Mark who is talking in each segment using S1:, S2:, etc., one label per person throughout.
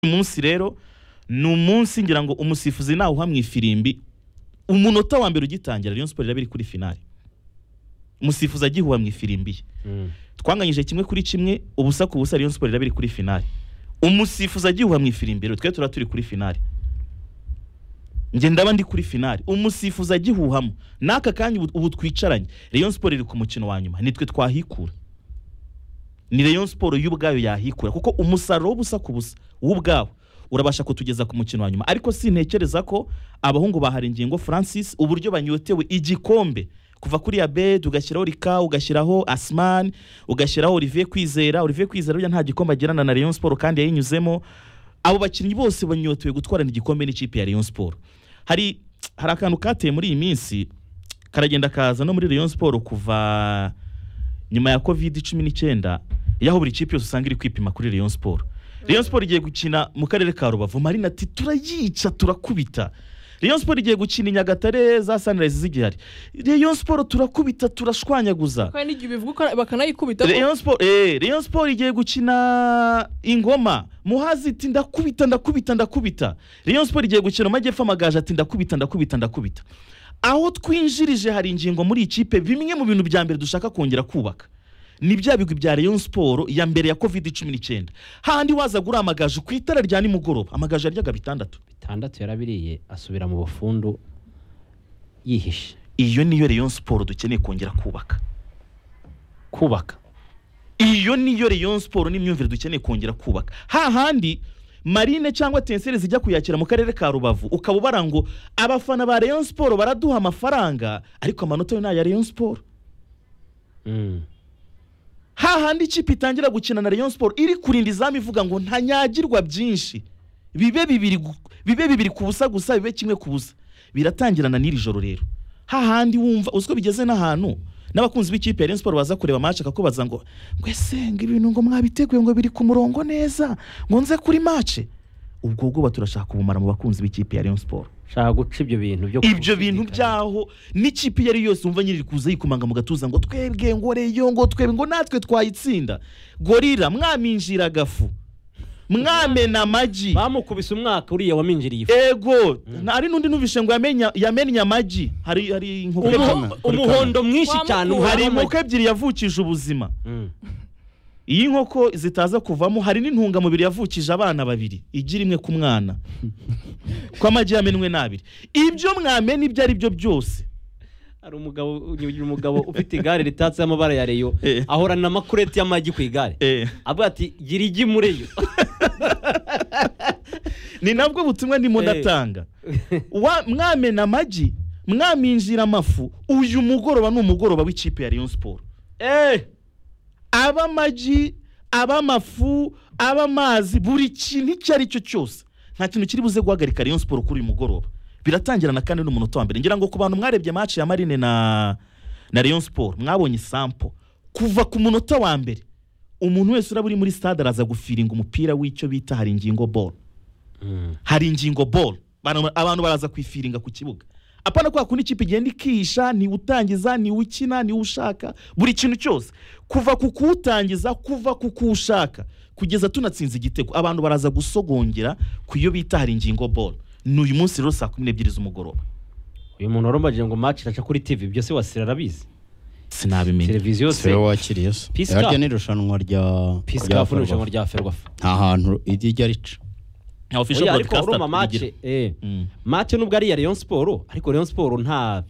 S1: uyu munsi rero ni umunsi ngira ngo umusifuzi nawuha mu ifirimbi umunota wa mbere ugitangira Rayon Sports iraba iri kuri finali umusifuzi agihuha mu ifirimbi ye twanganyije kimwe kuri kimwe ubusa ku busa Rayon Sports iraba iri kuri finali umusifuzi agihuha mu ifirimbi rero twe turaba turi kuri finali njye ndaba ndi kuri finali umusifuzi agihuhamo n'aka kanya ubu- ubu twicaranye Rayon Sports iri ku mukino wa nyuma nitwe twahikura ni Rayon Sports yo ubwayo yahikura kuko umusaruro w'ubusa ku busa w'ubwawo urabasha kutugeza ku mukino wa nyuma ariko sintekereza ko abahungu baharengiye ngo Francis uburyo banyotewe igikombe kuva kuri Abed ugashyiraho Rika ugashyiraho Asman ugashyiraho Olivier Kwizera Olivier Kwizera burya nta gikombe agirana na Rayon Sports kandi yayinyuzemo abo bakinnyi bose banyotewe gutwarana igikombe n'ikipe ya Rayon Sports hari hari akantu kateye muri iyi minsi karagenda kaza no muri Rayon Sports kuva nyuma ya covid cumi n'icyenda yaho buri kipe yose usanga iri kwipima kuri Rayon Sport Rayon Sport igiye gukina mu karere ka Rubavu Marina ati turayica turakubita Rayon Sport igiye gukina i Nyagatare za Sunrise zigihari Rayon Sport turakubita turashwanyaguza
S2: kandi igihe bivuga bakanayikubita
S1: Rayon Sport eh Rayon Sport igiye gukina ingoma Muhazi ati ndakubita ndakubita ndakubita Rayon Sport igiye gukina mu majyepfo amagaje ati ndakubita ndakubita ndakubita aho twinjirije hari ingingo muri ikipe bimwe mu bintu bya mbere dushaka kongera kubaka ni bya bigwi bya Rayon Sport ya mbere ya covid cumi n'icyenda hahandi wazaga uri amagaje ku itara rya nimugoroba amagaje yaryaga bitandatu
S3: bitandatu yarabiriye asubira mu bufundu yihishe
S1: iyo niyo Rayon Sport dukeneye kongera kubaka
S3: kubaka
S1: iyo niyo Rayon Sport n'imyumvire dukeneye kongera kubaka hahandi marine cyangwa tenseri zijya kuyakira mu karere ka rubavu ukaba ubara ngo abafana ba Rayon Sport baraduha amafaranga ariko amanota yo ni aya Rayon Sport
S3: Mm.
S1: hahandi ikipe itangira gukina na Rayon Sport iri kurinda izamu ivuga ngo ntanyagirwa byinshi bibe bibiri gu- bibe bibiri ku busa gusa bibe kimwe ku busa biratangirana n'iri joro rero hahandi wumva uziko bigeze n'ahantu n'abakunzi b'ikipe ya Rayon Sport baza kureba match akakubaza ngo ngwese ngo ibintu ngo mwabiteguye ngo biri ku murongo neza ngo nze kuri match ubwo bwo baturashaka ubumara mu bakunzi b'ikipe ya Rayon Sport
S3: shaka guca ibyo bintu byo
S1: ibyo bintu
S3: gushidikanya.
S1: byaho n'ikipe iyo ari yo yose wumva nyiri kuza yikomanga mu gatuza ngo twebwe ngo reyo ngo twebwe ngo natwe twayitsinda gorira mwaminjira agafu mwamena amagi
S3: bamukubise umwaka uriya waminjiriye ifu
S1: ego hari n'undi numvishe ngo yamenya- yamennye amagi hari hari inkoko
S3: Umuho-
S1: ebyiri-
S3: umuhondo mwinshi
S2: Wamukura.
S3: cyane
S1: hari
S3: umuhondo
S1: inkoko
S3: w'amagi.
S1: ebyiri yavukije ubuzima
S3: Mm.
S1: iyi nkoko zitaza kuvamo hari n'intungamubiri yavukije abana babiri igira imwe ku mwana ko amagi yamenwe n'abiri ibyo mwamena ibyo ari byo byose
S3: hari umugabo ugira umugabo ufite igare ritatseho amabara ya reyo
S1: Eh.
S3: ahorana amakureti y'amagi ku igare
S1: eh.
S3: avuga ati gira igi muri yo
S1: ni nabwo butumwa ndimo
S3: Eh.
S1: ndatanga Wa- mwamena amagi mwaminjira amafu uyu mugoroba ni umugoroba w'ikipe ya Rayon Sport
S3: Eh,
S1: aba amagi aba amafu aba amazi buri kintu icyo ari cyo cyose nta kintu kiri buze guhagarika Rayon Sport kuri uyu mugoroba biratangirana kandi n'umunota wa mbere ngira ngo ku bantu mwarebye match ya Marine na na Rayon Sport mwabonye sample kuva ku munota wa mbere umuntu wese uraba uri muri stade araza gufiringa umupira w'icyo bita hari ingingo ball
S3: Mm.
S1: hari ingingo ball Abantu- abantu baraza kwifiringa ku kibuga apana kwa kundi ikipe igenda ikihisha ntiwutangiza ntiwukina ntiwushaka buri kintu cyose kuva ku kuwutangiza kuva ku kuwushaka kugeza tunatsinze igitego abantu baraza gusogongera ku iyo bita hari ingingo ball ni uyu munsi rero saa kumi n'ebyiri z'umugoroba
S3: uyu muntu warumbagira ngo match iraca kuri tv byose wasira arabizi
S1: sinabimenya
S3: televiziyo yose
S4: siwe wakiriye se
S3: Peace
S4: yaryo
S3: Cup.
S4: ni irushanwa rya rya
S3: pisikafu n'irushanwa rya
S4: Ferwafa.
S3: ferwafa
S4: nta hantu ijya rica
S1: nka official
S3: Oya, ariko
S1: broadcaster
S3: urumva match
S1: tubigira.
S3: eh
S1: Mm.
S3: match nubwo ari iya Rayon Sport ariko Rayon Sport nta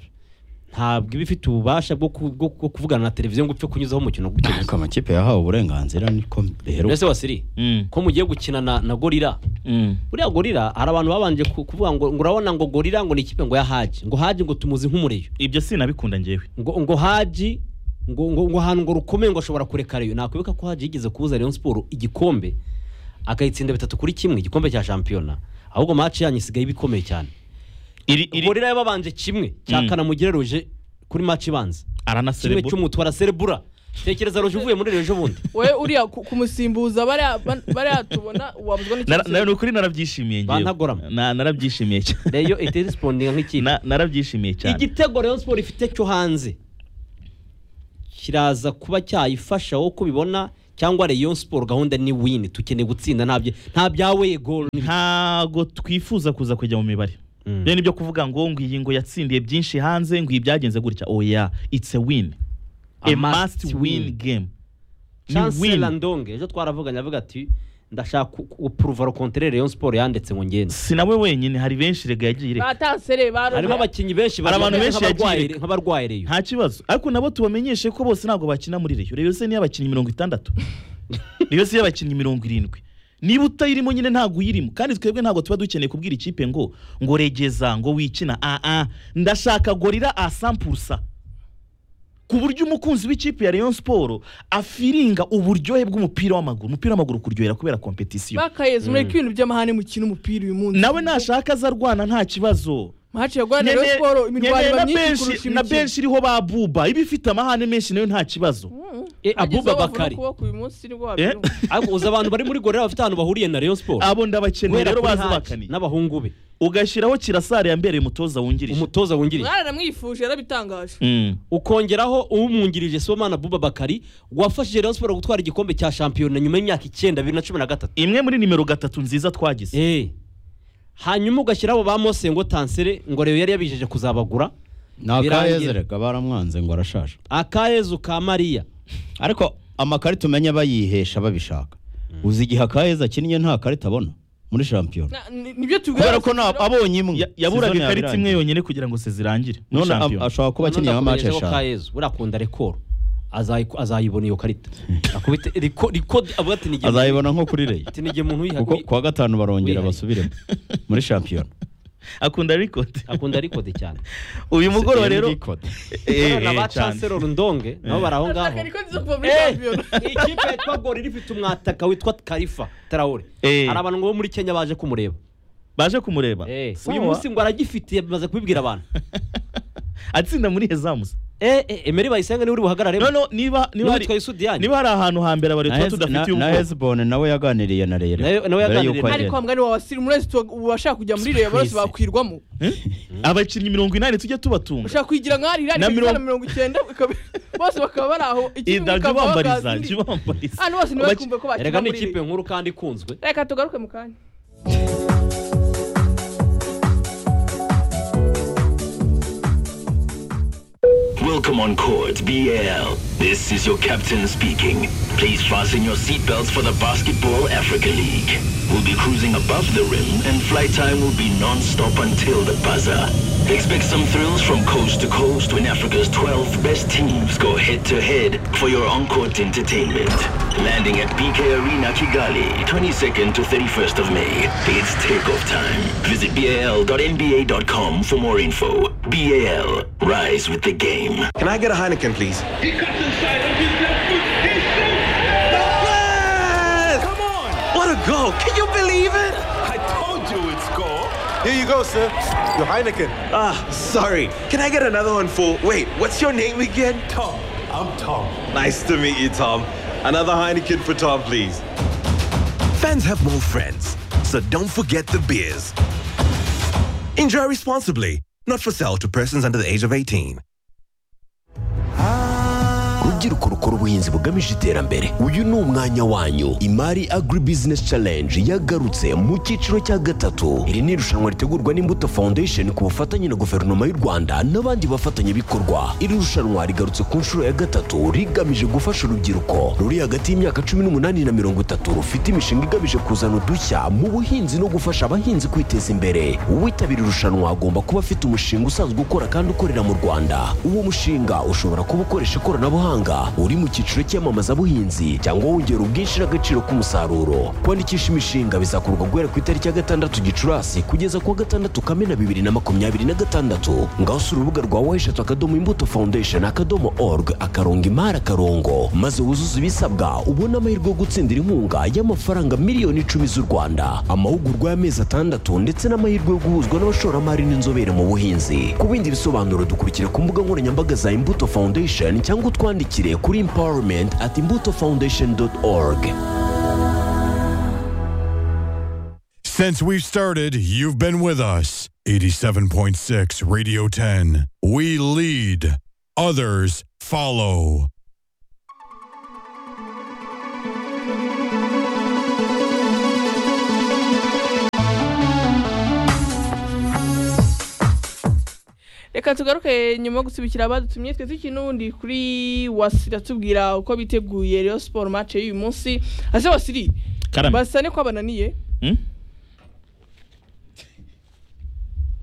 S3: ntabwo iba ifite ububasha bwo ku- bwo bwo kuvugana na televiziyo ngo upfe kunyuzaho umukino gutyo gusa
S4: ariko amakipe yahawe uburenganzira niko rero
S3: mbese wasiri
S1: Mm,
S3: ko mugiye gukina na, na gorira
S1: mm.
S3: buriya gorira hari abantu babanje ku- kuvuga ngo ngo urabona ngo gorira ngo ni ikipe ngo ya haji ngo haji ngo tumuzi nk'umureyo
S1: ibyo sinabikunda ngewe
S3: ngo ngo haji ngo ngo ngo ahantu ngo rukomeye ngo ashobora kureka reyo nakwibuka ko haji yigeze kubuza Rayon Sport igikombe akayitsinda bitatu kuri kimwe igikombe cya shampiyona ahubwo match yanyu isigaye ibikomeye cyane
S1: iri iri
S3: gorira yababanje kimwe
S1: Mm.
S3: cyakana mugereruje kuri match ibanza kimwe
S1: aranaserebura
S3: cy'umutu araserebura tekereza roje uvuye muri rejo bundi
S2: wowe uriya ku- kumusimbuza bariya ban- bariya tubona wabuzwa
S1: Nara- nara- ni
S2: n'ikintu
S1: ukuri narabyishimiye ngewe
S3: Bantagorama.
S1: Na- narabyishimiye cyane
S3: reyo iterisipondinga nk'ikipe
S1: Na- narabyishimiye cyane
S3: igitego Rayon Sport ifite cyo hanze kiraza kuba cyayifasha wowe uko ubibona cyangwa Rayon Sport gahunda ni win tukeneye gutsinda ntabyo nta byawe goal
S1: ntago twifuza kuza kujya mu mibare
S3: Mm.
S1: rero nibyo kuvuga ngo ngo iyi ngo yatsindiye byinshi hanze ngo iyi byagenze gutya oya it's a win a, must win, game Ni
S3: Chancellor
S1: win.
S3: Ndonge ejo twaravuganye avuga ati ndashaka kupuruva le contraire Rayon Sport yanditse ngo ngende
S1: si nawe wenyine hari benshi rega yagiye ireka
S2: batasere
S3: harimo
S2: barumva
S3: abakinnyi benshi
S1: Hari abantu benshi yagiye
S3: nk'abarwayi
S1: ireka.
S3: nk'abarwaye Rayon
S1: nta kibazo ariko nabo tubamenyeshe ko bose ntabwo bakina muri reyo reyo se niyabakinnyi mirongo itandatu reyo se y'abakinnyi mirongo irindwi niba utayirimo nyine ntabwo uyirimo kandi twebwe ntabwo tuba dukeneye kubwira ikipe ngo ngo regeza ngo wikina aa ndashaka gorira a sampursa ku buryo umukunzi w'ikipe ya Rayon Sport afiringa uburyohe bw'umupira w'amaguru umupira w'amaguru kuryohera kubera kompetisiyo
S2: bakayeza mureke ibintu by'amahane mukina umupira uyu munsi
S1: nawe nashaka azarwana nta kibazo
S2: maci yagwana
S1: Nyene-
S2: rero siporo imirwano
S1: nyene
S2: iba
S1: na
S2: myinshi
S1: benshi-
S2: kurusha
S1: na
S2: imikino
S1: benshi iriho ba buba iba ifite amahane menshi nayo nta kibazo
S3: Eh, Abuba Bakari.
S2: kuboko uyu munsi nibwo
S1: Eh?
S2: wabyumva
S3: ariko uzi abantu bari muri gorera bafite ahantu bahuriye na Rayon Sport
S1: abo ndabakeneye
S3: Guhera
S1: rero
S3: kuri
S1: bazi
S3: Haji
S1: bakaniye
S3: n'abahungu be
S1: ugashyiraho kirasare yambereye umutoza wungirije
S3: umutoza wungirije
S2: mwaranamwifuje yarabitangaje
S1: Mm.
S3: ukongeraho umwungirije Sibomana Buba Bakari wafashije Rayon Sport gutwara igikombe cya shampiyona nyuma y'imyaka icyenda bibiri na cumi na gatatu
S1: imwe muri nimero gatatu nziza twagize
S3: Eh. hanyuma ugashyiraho ba Mose ngo Tansere ngo Rayon yari yabijeje kuzabagura
S4: ntakayeze
S3: Birangira.
S4: rega baramwanze ngo arashaje
S3: akayezu ka Mariya
S4: ariko amakarita umenya bayihesha babishaka uzi igihe akayeze akinnye nta karita abona muri shampiyona
S2: Na- ni- nibyo
S4: kubera
S2: tubwira
S4: ko nta- abonye imwe
S1: Ya- yaburaga
S4: Season
S1: ikarita imwe
S4: yabirangiye.
S1: yonyine kugira ngo se zirangire muri
S4: none ab-
S1: shampiyona.
S4: ashobora kuba akiniye nka match
S3: Nakundakugejejeho
S4: eshanu
S3: Kayezu, buriya akunda rekoro Azayi- azayibona iyo karita akubite riko riko avuga ati nige
S4: azayibona nko kuri reyi
S3: ati nige muntu
S4: kuko
S3: wihaye
S4: kuwa gatanu barongera
S3: wihariye.
S4: basubiremo muri shampiyona
S1: akunda rikodi
S3: akunda rikode cyane
S1: uyu mugoroba rero
S4: Record.
S1: Eh, eh,
S3: na ba
S1: cyane.
S3: Chancellor Ndonge nabo bari aho ngaho
S2: Ataka niko nziza kuva muri
S3: Eh!
S2: shampiyona
S3: ikipe yitwa gorira ifite umwataka witwa karifa tarawore
S1: Eh.
S3: hari abantu bo muri kenya baje kumureba
S1: baje kumureba
S3: Eh,
S1: Sawa.
S3: uyu munsi ngo aragifite bamaze kubibwira abantu
S1: atsinda muri hezamusi
S3: Eh, eh, emeri bayisenga niwe uri buhagarare
S1: noneho niba niba hari
S3: witwa Yusudiani
S1: niba hari ahantu hambere abari
S4: Na
S1: tuba
S4: Hez-
S1: tudafitiye
S4: na- na
S1: ubwoko
S4: hezbone nawe yaganiriye na rero
S3: Nawe- nawe
S4: mbere
S3: yaganiriye
S4: y'uko
S3: na-
S2: ariko
S4: agenda.
S2: wa mugani wawe wasirimu wese ubashaka kujya muri reyo bose
S3: Twese.
S2: bakwirwamo
S1: Eh? abakinnyi mirongo inani tujye tubatunga
S2: ushaka kuyigira nka hari
S1: Na
S2: irari
S1: mirongo-
S2: mirongo mirongo icyenda ikaba- bose bakaba bari aho ikipe
S1: Ida, jya
S2: ikava
S1: ubambariza,
S2: bagazi.
S1: jya ubambariza.
S2: hano
S1: Abaki-
S2: bose ntibakumve ko bakina
S3: erega ni
S2: muri
S3: ikipe
S2: reyo
S3: nkuru kandi ikunzwe
S2: reka tugaruke mu kanya
S5: Welcome on court, BL. This is your captain speaking. Please fasten your seatbelts for the Basketball Africa League. We'll be cruising above the rim and flight time will be non-stop until the buzzer. Expect some thrills from coast to coast when Africa's 12 best teams go head-to-head for your on-court entertainment. Landing at BK Arena Kigali, 22nd to 31st of May. It's takeoff time. Visit bal.nba.com for more info. BAL, rise with the game.
S6: Can I get a Heineken, please?
S7: He comes inside with his left foot. He shoots.
S6: Yes! Come on! What a goal! Can you believe it?
S7: I told you it's goal.
S6: Here you go, sir. Your Heineken. Ah, sorry. Can I get another one for. Wait, what's your name again?
S7: Tom, I'm Tom.
S6: Nice to meet you, Tom. Another Heineken for Tom, please.
S8: Fans have more friends, so don't forget the beers. Enjoy responsibly. Not for sale to persons under the age of 18.
S9: rubyiruko rukora ubuhinzi bugamije iterambere uyu ni umwanya wanyu imari agribusiness challenge yagarutse mu cyiciro cya gatatu iri ni irushanwa ritegurwa n'imbuto foundation ku bufatanye na guverinoma y'u rwanda n'abandi bafatanyabikorwa iri rushanwa rigarutse ku nshuro ya gatatu rigamije gufasha urubyiruko ruri hagati y'imyaka cumi n'umunani na mirongo itatu rufite imishinga igamije kuzana udushya mu buhinzi no gufasha abahinzi kwiteza imbere uwitabira irushanwa agomba kuba afite umushinga usanzwe ukora kandi ukorera mu rwanda uwo mushinga ushobora kuba ukoresha ikoranabuhanga uri mu cyiciro cy'iyamamazabuhinzi cyangwa wongera ubwinshi n'agaciro k'umusaruro kwandikisha imishinga bizakorwa guhera ku itariki ya gatandatu gicurasi kugeza ku wa gatandatu kamena bibiri na makumyabiri na gatandatu ngaho si urubuga rwa weshatu akadomo imbuto foundation akadomo org akarongo imari akarongo maze wuzuze ibisabwa ubone amahirwe yo gutsindira inkunga y'amafaranga miliyoni icumi z'u rwanda amahugurwa y'amezi atandatu ndetse n'amahirwe yo guhuzwa n'abashoramari n'inzobere mu buhinzi ku bindi bisobanuro dukurikira ku mbuga nkoranyambaga za imbuto foundation cyangwa utwandikire kuri empowerment at imbuto foundation org
S10: Since we've started, you've been with us. 87.6 Radio 10. We lead, others follow.
S2: reka tugaruke nyuma yo gusubikira abadutumye twe tukiri n'ubundi kuri wasira tubwira uko biteguye Rayon Sport match y'uyu munsi ase wasiri
S1: Karame.
S2: basa niko bananiye
S1: Hmm?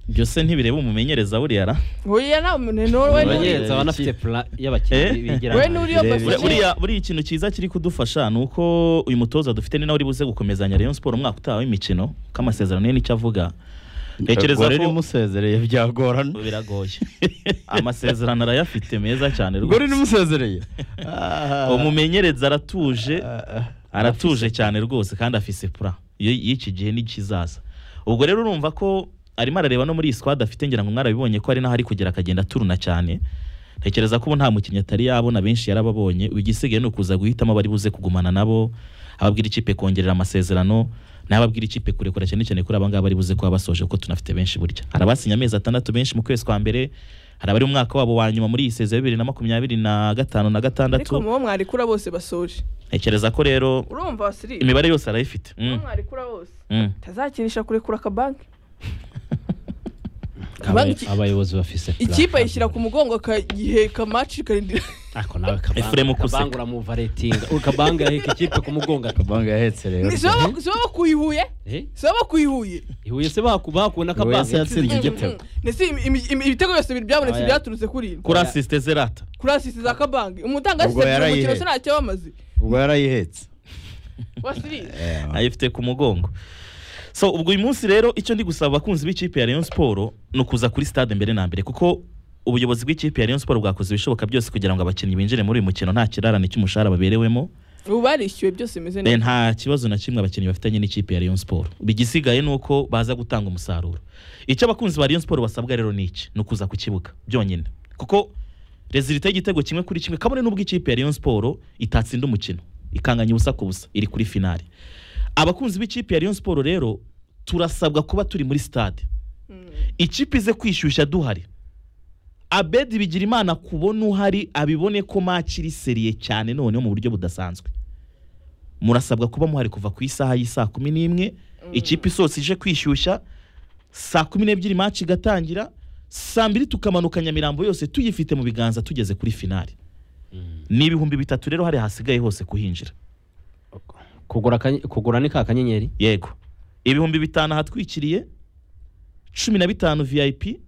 S1: byose ntibireba umumenyereza buriya ra
S2: hoya nta muntu n'umwe we n'uri-
S3: Abanyereza baba banafite plan y'abakinnyi bigira
S2: We n'uriyo
S1: Buriya-
S2: position.
S1: buriya buriya ikintu cyiza kiri kudufasha ni uko uyu mutoza dufite ni nawe uri buze gukomezanya Rayon Sport umwaka utaha w'imikino k'amasezerano ye nicyo avuga ntekereza
S4: Gore
S1: ko
S4: rimusezereye byagorana
S1: biragoye amasezerano arayafite meza cyane rwose
S4: gore rimusezereye
S1: umumenyereza aratuje aratuje cyane rwose kandi afise pura y'iki gihe n'ikizaza ubwo rero urumva ko arimo arareba no muri iyi squad afite ngira ngo mwarabibonye ko hari n'aho ari kugera akagenda aturuna cyane ntekereza ko ubu nta mukinnyi atari yabona benshi yarababonye igisigaye ni ukuza guhitamo abari buze kugumana nabo ababwira ikipe kongerera amasezerano n'ababwira ikipe kurekura cyane cyane kuri abangaba bari buze kuba basoje kuko tunafite benshi burya hari abasinya amezi atandatu benshi mu kwezi kwa mbere hari abari mu mwaka wabo wa nyuma muri iyi sezero ya bibiri na makumyabiri na gatanu na gatandatu
S2: ariko mubo mwarikura bose basoje
S1: ntekereza ko rero
S2: urumva wasiri
S1: imibare yose arayifite Mm,
S2: mubo mwarikura bose
S1: mm.
S2: tazakinisha kurekura akabanki
S3: Abay- abayobozi bafise plan.
S2: ikipe ayishyira ku mugongo akagihe kamaci karindira
S3: ariko nawe
S1: Ephrem
S3: kabanga
S1: Ukuseka.
S3: kabanga uramuva ratinga ukabanga yaheka ikipe ku mugongo ati
S4: banga yahetse rero
S2: Ni sibo ba- sibo bakuyihuye
S3: eh
S2: sibo bakuyihuye
S3: ihuye se baku bakubona
S4: Buri wese
S3: kabanga
S4: yatsinze igitego
S2: ndetse imi- imi- imi- ibitego byose biri- byabonetse
S3: Oya.
S2: byaturutse kuri ino
S1: kuri asisite zerata
S2: kuri asisi za kabangi umutanga
S4: Ubwo
S2: asisite mu
S4: yarayihe.
S2: mukino se ntacyo bamaze
S4: ubwo yarayihetse
S2: wasiri
S1: ayifite ku mugongo so ubwo uyu munsi rero icyo ndi gusaba abakunzi b'ikipe ya Rayon Sport ni ukuza kuri stade mbere na mbere kuko ubuyobozi bw'ikipe ya Rayon Sport bwakoze ibishoboka byose kugira ngo abakinnyi binjire muri uyu mukino nta kirarane cy'umushahara baberewemo
S2: ubu barishyuwe byose bimeze
S1: Eh,
S2: neza
S1: nta kibazo na kimwe abakinnyi bafitanye n'ikipe ya Rayon Sport bigisigaye ni uko baza gutanga umusaruro icyo abakunzi ba Rayon Sport basabwa rero ni iki ni ukuza ku kibuga byonyine kuko rezilita y'igitego kimwe kuri kimwe kabone n'ubwo ikipe ya Rayon Sport itatsinda umukino ikanganya ubusa ku busa iri kuri finale abakunzi b'ikipe ya Rayon Sport rero turasabwa kuba turi muri stade ikipe ize kwishyushya duhari abedi bigira imana kubona uhari abibone ko match iri seriye cyane noneho mu buryo budasanzwe murasabwa kuba muhari kuva ku isaha y'isaa kumi n'imwe ikipe isohotse ije kwishyushya saa kumi n'ebyiri match igatangira saa mbiri tukamanuka nyamirambo yose tuyifite mu biganza tugeze kuri finale ni ibihumbi bitatu rero hari hasigaye hose kuhinjira
S3: kugura akany- kugura ni ka kanyenyeri
S1: yego ibihumbi bitanu ahatwikiriye cumi na bitanu vip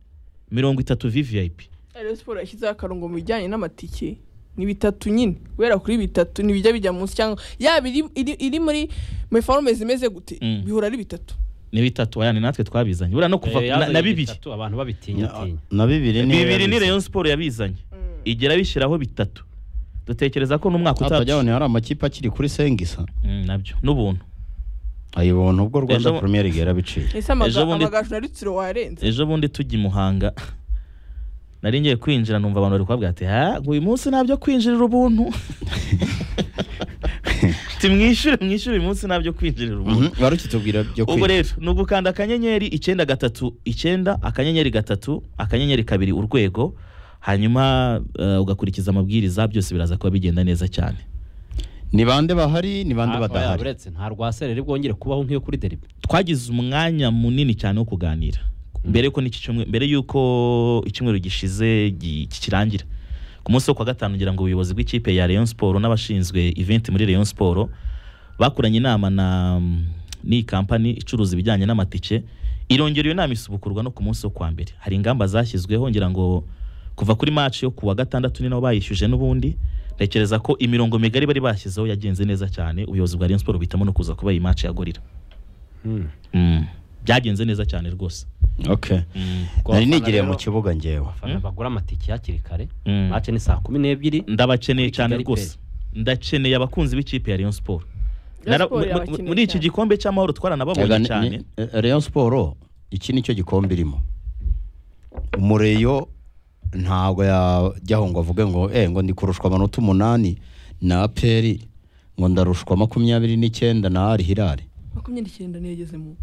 S1: mirongo itatu vvip
S2: Rayon Sport yashyizeho akarongo mu bijyanye n'amatike ni bitatu nyine guhera kuri bitatu ntibijya bijya munsi cyangwa yaba iri, iri, iri muri muri forume zimeze gute
S1: Mm.
S2: bihora ari bitatu
S1: ni bitatu aya ni natwe twabizanye buriya no kuva
S3: Eh,
S1: na,
S3: yazanye
S1: na bibiri
S3: bitatu, abantu babitinya tinya
S4: na bibiri ni
S1: bibiri ni Rayon Sport yabizanye igera bishyiraho bitatu dutekereza ko n'umwaka
S4: hatajya
S1: utacu
S4: abone hari amakipe akiri kuri sengisa
S1: Mm, nabyo n'ubuntu
S4: ayibona ubwo rwanda
S1: Ejo-
S4: premier league yarabiciye
S2: ese amaga-
S1: Ejo bundi-
S2: amagaju na rutsiro warenze
S1: ejo bundi tujya i muhanga nari ngiye kwinjira numva abantu bari kubabwira ati ha uyu munsi ntabyo kwinjirira ubuntu timwishyure mwishyure uyu munsi ntabyo kwinjirira ubuntu
S4: Mhm, wari ukitubwira byo
S1: ubwo
S4: kwiga
S1: rero ni ugukanda akanyenyeri icyenda gatatu icyenda akanyenyeri gatatu akanyenyeri kabiri urwego hanyuma eh, ugakurikiza amabwiriza byose biraza kuba bigenda neza cyane
S4: ni bande bahari ni bande
S3: Ah, oya,
S4: badahari
S3: uretse nta rwasere rero bwongere kubaho nk'iyo kuri deribi
S1: twagize umwanya munini cyane wo kuganira mbere yuko n'iki cyumweru mbere yuko icyumweru gishize gi- ki- kirangira ku munsi wo kwa gatanu ngira ngo ubuyobozi bw'ikipe ya Rayon Sport n'abashinzwe event muri Rayon Sport bakoranye inama na mm, n'iyi kampani icuruza ibijyanye n'amatike irongera iyo nama isubukurwa no ku munsi wo kwa mbere hari ingamba zashyizweho ngira ngo kuva kuri match yo kuwa gatandatu ni nabo bayishyuje n'ubundi ntekereza ko imirongo migari bari bashyizeho yagenze neza cyane ubuyobozi bwa Rayon Sport buhitamo no kuza kuba iyi match ya gorira Mm. byagenze neza cyane rwose
S4: okay nari nigiriye mu kibuga ngewe
S3: abafana bagura amatike hakiri kare
S1: Mm.
S3: mace ni saa kumi n'ebyiri
S1: ndabakeneye
S3: Muri
S1: cyane
S3: Kigali
S1: rwose ndakeneye abakunzi b'ikipe ya Rayon Sport
S2: Rayon
S1: Nara-
S2: Sport
S1: mu- mu-
S2: yabakeneye
S1: muri iki
S2: cyane.
S1: gikombe cy'amahoro twaranababonye cyane
S4: Rayon Sport iki nicyo gikombe irimo umureyo ntabwo yajyaho ngo avuge ngo eh ngo ndi kurushwa amanota umunani na aperi ngo ndarushwa makumyabiri n'icyenda na ari hirare
S2: makumyabiri n'icyenda niyo yagezemo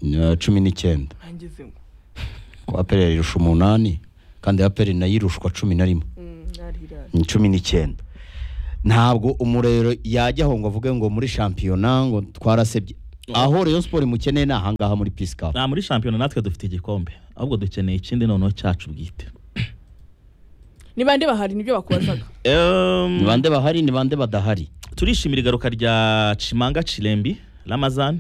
S4: na cumi n'icyenda
S2: ntangezemo
S4: ko aperi irusha umunani kandi aperi nayo irushwa cumi na rimwe
S2: narira
S4: ni cumi n'icyenda ntabwo umurero yajyaho ngo avuge ngo muri shampiyona ngo twarasebye aho Rayon Sport imukeneye ni ahangaha muri Peace Cup
S1: nta muri shampiyona natwe dufite igikombe ahubwo dukeneye ikindi noneho cyacu bwite
S2: ni bande bahari nibyo bakubazaga
S1: Ehm,
S4: ni bande bahari ni bande badahari
S1: turishimira igaruka rya cimanga cirembi ramazani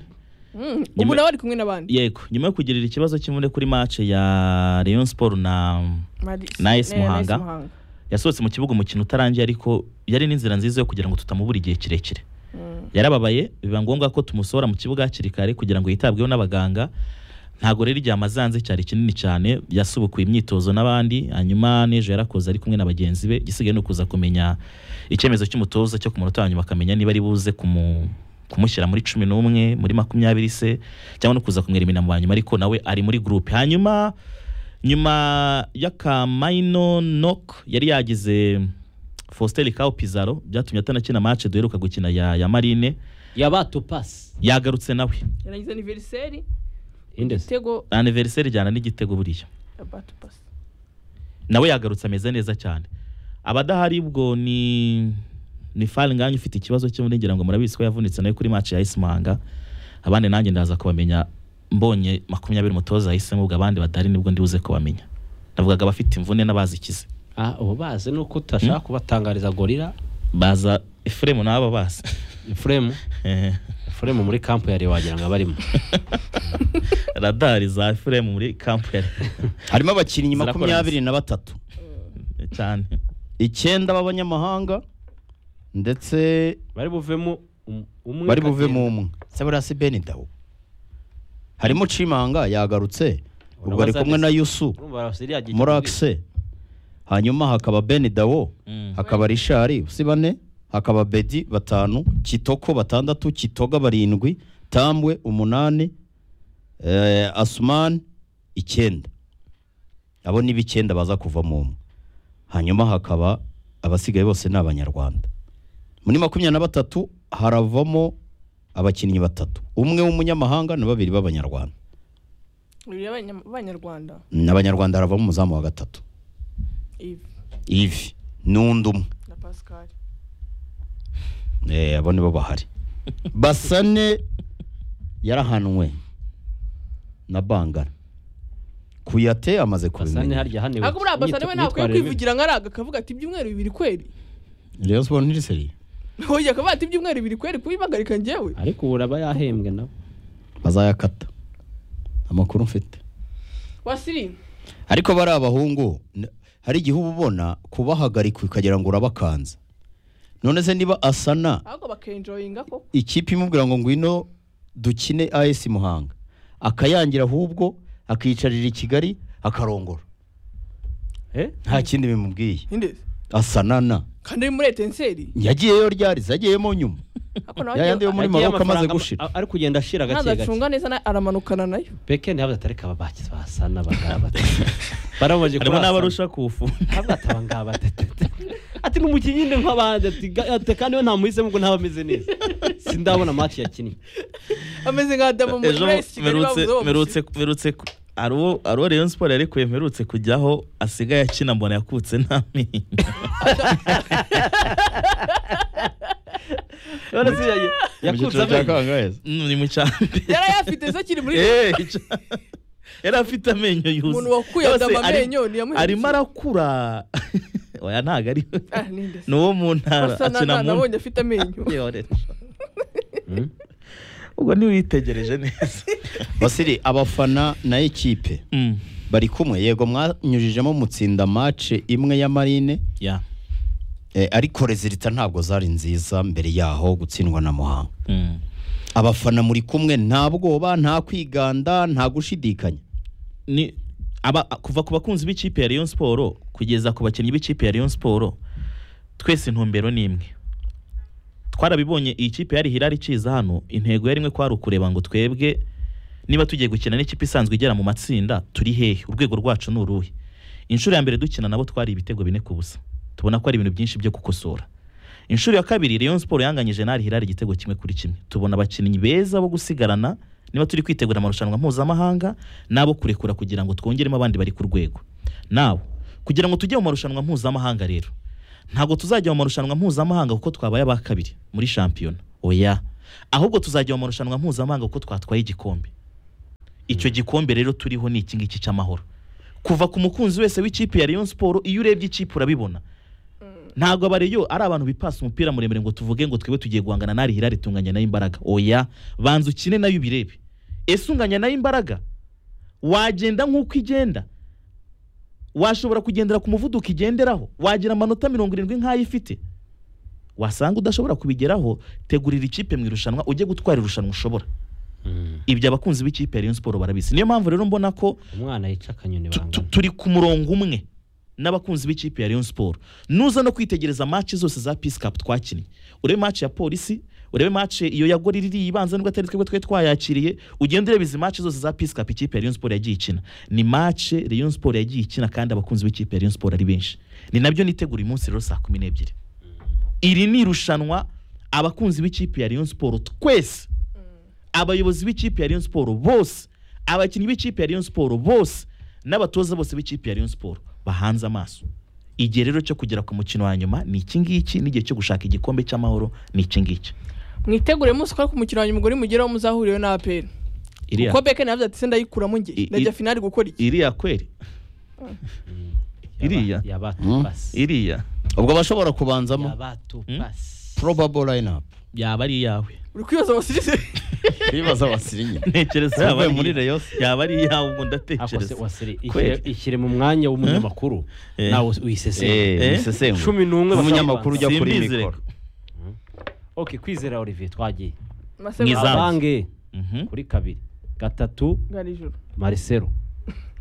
S2: Mm, ubu
S1: Nyuma-
S2: nawe ari kumwe n'abandi
S1: yego nyuma yo kugirira ikibazo cy'imvune kuri mace ya rayon sport na
S2: Mari-
S1: na AS
S2: na- na AS
S1: Muhanga. yasohotse mu kibuga umukino utarangiye ariko yari n'inzira nziza yo kugira ngo tutamubura igihe kirekire
S2: Mm.
S1: yarababaye biba ngombwa ko tumusohora mu kibuga hakiri kare kugira ngo yitabweho n'abaganga ntabwo rero igihe amaze hanze cyari kinini cyane yasubukuye imyitozo n'abandi hanyuma n'ejo yarakoze ari kumwe na bagenzi be igisigaye ni ukuza kumenya icyemezo cy'umutoza cyo ku munota wa nyuma akamenya niba ari buze kumu kumushyira muri cumi n'umwe muri makumyabiri se cyangwa no kuza kumwirimina mu banyuma ariko nawe ari muri gurupe hanyuma nyuma y'akamayino nok yari yagize faustin kawo pizaro byatumye atanakina match duheruka gukina ya, ya marine
S3: yabato pasi
S1: yagarutse nawe
S2: yanagize aniveriseri
S3: indese
S2: igitego
S1: aniveriseri ijyana n'igitego buriya
S2: abatu pasi
S1: nawe yagarutse ameze neza cyane abadahari ubwo ni ni faringanye ufite ikibazo cyo ngira ngo murabizi ko yavunitse nawe kuri match ya isimanga abandi nanjye ndaza kubamenya mbonye makumyabiri umutoza yahisemo ubwo abandi badahari nibwo ndibuze kubamenya navugaga abafite imvune n'abazikize
S3: ah ubu bazi ni uko tutashaka kubatangariza gorira
S1: baza efuremu n'aba bazi
S3: fremu
S1: Ehe.
S3: fremu muri kampu yari wagira ngo abarimo
S1: radari za efuremu muri kampu ya
S4: harimo abakinnyi
S1: Zirakora
S4: makumyabiri na batatu
S1: cyane
S4: icyenda b'abanyamahanga ndetse
S3: bari buvemo um- umwe
S4: bari buve
S3: kagenda.
S4: mu umwe Severasi Benidawo harimo Cimanga yagarutse ubwo ari
S3: Urabaza
S4: kumwe na
S3: neza.
S4: Yusu
S3: Urumva Arsenal yagiye
S4: Murakse hanyuma hakaba Benidawo
S1: Mm.
S4: hakaba Rishari si bane hakaba Bedi batanu Kitoko batandatu Kitoga barindwi Tambwe umunani eh, Asumani icyenda abo ni b'icyenda baza kuva mu umwe hanyuma hakaba abasigaye bose ni abanyarwanda muri makumyabiri na batatu haravamo abakinnyi batatu umwe w'umunyamahanga na babiri b'abanyarwanda
S2: babiri b'abanya- b'abanyarwanda
S4: n'abanyarwanda haravamo umuzamu wa gatatu
S2: ivi
S4: ivi n'undi umwe
S2: na pascal
S4: Eh, abo nibo bahari basane yarahanwe na bangara kuyate amaze
S3: Arsenal
S4: kubimenya
S3: harya hane
S2: ariko buriya basane we ntakwiye kwivugira nka araga akavuga ati ibyumweru bibiri kweri
S4: Rayon Sport ntiriseri
S2: oya akavuga ati ibyumweru bibiri kweri kubibagarika njyewe
S3: ariko ubu uraba yahembwe nawe
S4: bazayakata amakuru mfite
S2: wasiri
S4: ariko bari abahungu n- hari igihe uba ubona kubahagarika ukagira ngo urabakanze none se niba asana
S2: ahubwo bakenjoyinga koko
S4: ikipe imubwira ngo ngwino dukine AS Muhanga akayangira ahubwo akiyicarira i Kigali akarongora
S3: eh
S4: nta kindi bimubwiye
S2: indezi
S4: asanana
S2: kandi ari muri etenseri
S4: yagiyeyo ryarize yagiyemo nyuma
S2: ariko nawe
S4: yayandi yo
S2: agiye-
S4: muri
S3: Yagiye
S4: maroka amaze
S3: amafaranga
S4: gushira
S3: ama- ari kugenda ashira gake gake
S2: ntazacunga neza na- aramanukana nayo
S3: peke ntihabuze atari kaba bakize basana abangaba batatu baramaje
S1: harimo
S3: kurasana
S1: n'abarusha kuwufunga
S3: ntabwo ati abangaba batatu ati n'umukinnyi ni nk'abandi ati ga- ati kandi we ntamuhisemo ngo ntaba ameze neza sindabona match yakinnye
S2: ameze nka dama muri
S1: ejo
S2: Rayon Kigali
S1: mperutse
S2: bavuze bamushira.
S1: mperutse mperutse hari uwo hari uwo Rayon Sport yarekuye mperutse kujyaho asigaye akina mbona yakutse nta menyo
S3: none se yagiye- yakutse amenyo
S1: ni mu cyambere
S2: yari ayafite se akiri muri
S1: Eh, ica- yari afite amenyo yuzuye
S2: umuntu wakuye
S1: Yose
S2: adama
S1: ari-
S2: amenyo niyamuherekeje.
S1: arimo arakura oya ntabwo ari we
S2: Ah, ni indezi.
S1: ni uwo mu ntara
S2: Basa na-
S1: akina
S2: na-
S1: mu
S2: nabonye afite amenyo
S1: Yore. ubwo ntiwitegereje neza
S4: basiri abafana na ekipe
S1: Mm,
S4: bari kumwe yego mwanyujijemo mutsinda mace imwe ya marine
S1: yeah.
S4: eh, ariko rezilita ntabwo zari nziza mbere yaho gutsindwa na muhanga
S1: Mm.
S4: abafana muri kumwe nta bwoba nta kwiganda nta gushidikanya
S1: ni aba kuva ku bakunzi b'ikipe ya Rayon Sport kugeza ku bakinnyi b'ikipe ya Rayon Sport twese intumbero ni imwe twarabibonye iyi kipe yari hirari kiza hano intego yari imwe kwari ukureba ngo twebwe niba tugiye gukina n'ikipe isanzwe igera mu matsinda turi hehe urwego rwacu ni uruhe inshuro ya mbere dukina nabo twari ibitego bine ku busa tubona ko ari ibintu byinshi byo gukosora inshuro ya kabiri Rayon Sport yanganyije n'ari hirari igitego kimwe kuri kimwe tubona abakinnyi beza bo gusigarana niba turi kwitegura amarushanwa mpuzamahanga n'abo kurekura kugira ngo twongeremo abandi bari ku rwego nawe kugira ngo tujye mu marushanwa mpuzamahanga rero ntabwo tuzajya mu marushanwa mpuzamahanga kuko twabaye aba kabiri muri shampiyona oya ahubwo tuzajya mu marushanwa mpuzamahanga kuko twatwaye igikombe icyo gikombe rero turiho ni iki ngiki cy'amahoro kuva ku mukunzi wese w'ikipe ya Rayon Sport iyo urebye ikipe urabibona ntabwo abareyo ari abantu bipasa umupira muremure ngo tuvuge ngo twebwe tugiye guhangana n'ari hirari tunganya nayo imbaraga oya banza ukine nayo ubirebe ese unganya nayo imbaraga wagenda nk'uko igenda washobora kugendera ku muvuduko igenderaho wagira amanota mirongo irindwi nk'ayo ifite wasanga udashobora kubigeraho tegurira ikipe mu irushanwa ujye gutwara irushanwa ushobora ibyo abakunzi b'ikipe ya Rayon Sport barabizi niyo mpamvu rero mbona ko
S3: umwana yica akanyoni
S1: tu- turi ku murongo umwe n'abakunzi b'ikipe ya Rayon Sport nuza no kwitegereza match zose za Peace Cup twakinnye urebe match ya Polisi urebe match iyo ya Gori riri ibanza nubwo atari twebwe twe twayakiriye ugende urebe izi match zose za Peace Cup ikipe ya Rayon Sport yagiye ikina ni match Rayon Sport yagiye ikina kandi abakunzi b'ikipe ya Rayon Sport ari benshi ni nabyo nitegura uyu munsi rero saa kumi n'ebyiri iri ni irushanwa abakunzi b'ikipe ya Rayon Sport twese abayobozi b'ikipe ya Rayon Sport bose abakinnyi b'ikipe ya Rayon Sport bose n'abatoza bose b'ikipe ya Rayon Sport bahanze amaso igihe rero cyo kugera ku mukino wa nyuma ni iki ngiki n'igihe cyo gushaka igikombe cy'amahoro ni iki ngiki
S2: mwitegure muzi ko ari ku mukino wa nyuma umugore mugeraho muzahurirayo na aperi
S1: Iriya-
S2: kuko beke navuze ati se ndayikuramo njye
S1: I-
S2: ndajya
S1: i-
S2: finali gukora iki
S1: iriya kweri iriya iriya
S4: ubwo bashobora kubanzamo probable lineup
S1: yaba ari iyawe
S2: uri kwibaza abasirisi
S4: bibaza abasirinye
S1: ntekereza yaba
S4: Uvuye
S1: ari
S4: muri
S1: iya-
S4: Rayon.
S1: yaba ari iyawe ubwo
S3: Ako se-
S1: ndatekereza
S3: wasiri,
S1: Kweri.
S3: ishyire- ishyire mu mwanya w'umunyamakuru
S1: Eh.
S3: nawe
S4: Eh,
S3: uyiseseye
S4: wisesengure.
S3: cumi n'umwe
S4: Umunyamakuru
S3: bashaka
S4: ujya kuri
S1: Simbizi
S4: mikoro
S1: reka.
S3: kubanza. ok kwizera olivier twagiye
S1: Mwiza. Izamu.
S3: abange
S1: Mhm.
S3: kuri kabiri gatatu
S2: ngari ijoro
S3: marisero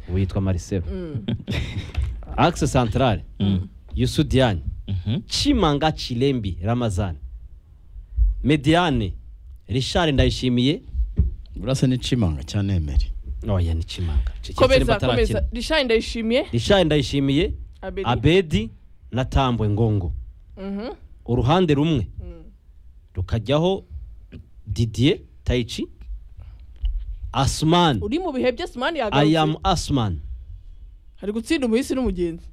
S3: ubu yitwa marisero axe centrale yusu diane
S1: Mhm.
S3: chimanga chirembi ramazani mediane richard ndayishimiye
S4: burasa n'icimanga cya nemeri
S3: oya ni chimanga
S2: komeza komeza rishani ndayishimiye
S3: richard ndayishimiye
S2: abedi
S3: abedi na tambwe ngongo
S2: Mhm.
S3: uruhande rumwe rukajyaho didier tayici asumani
S2: uri mu bihe bye simani
S3: i am
S2: yagarutse
S3: asumani
S2: hari gutsinda umuhisi n'umugenzi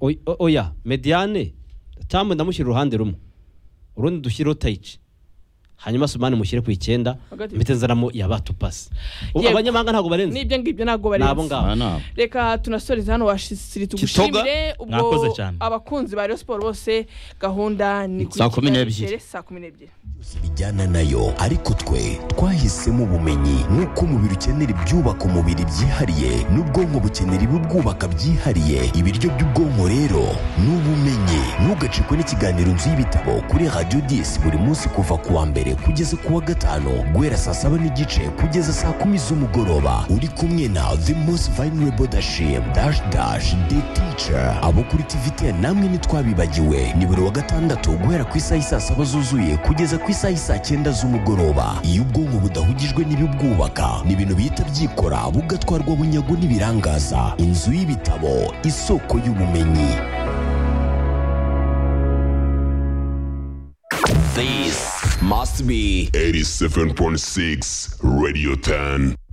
S3: Oy- o- oya mediane tambwe ndamushyira uruhande rumwe urundi dushyireho tayici hanyuma asumani mushyire ku icyenda
S2: Hagati.
S3: mpite nzanamo yabatupasi
S2: Yego.
S3: abanyamahanga ntabwo barenze
S2: n'ibyo ngibyo ntabwo
S3: ni abo
S2: barenze
S3: ngabo
S2: reka tunasoreze hano washiri tugushimire
S1: mwakoze
S2: ubwo
S1: cyane.
S2: abakunzi ba Rayon Sport bose gahunda ni kuri
S4: Saa kumi
S2: Kigali
S4: n'ebyiri.
S2: Tele, saa kumi n'ebyiri
S9: bijyana nayo ariko twe twahisemo ubumenyi nk'uko umubiri ukenera ibyubaka umubiri byihariye n'ubwonko bukenera ibibwubaka byihariye ibiryo by'ubwonko rero ni ubumenyi ntugacikwe n'ikiganiro nzu y'ibitabo kuri radiyo disi buri munsi kuva ku wa mbere kugeza ku wa gatanu guhera saa saba n'igice kugeza saa kumi z'umugoroba uri kumwe na the most vulnerable dashim dash dash the teacher abo kuri tvtn namwe ntitwabibagiwe ni buri wa gatandatu guhera ku isaha y'i saa saba zuzuye kugeza ku isaha y'i saa cyenda z'umugoroba iyo ubwonko budahugijwe n'ibibwubaka ni ibintu bihita byikora bugatwarwa bunyago n'ibirangaza inzu y'ibitabo isoko y'ubumenyi
S8: This must be
S7: 87.6 Radio 10.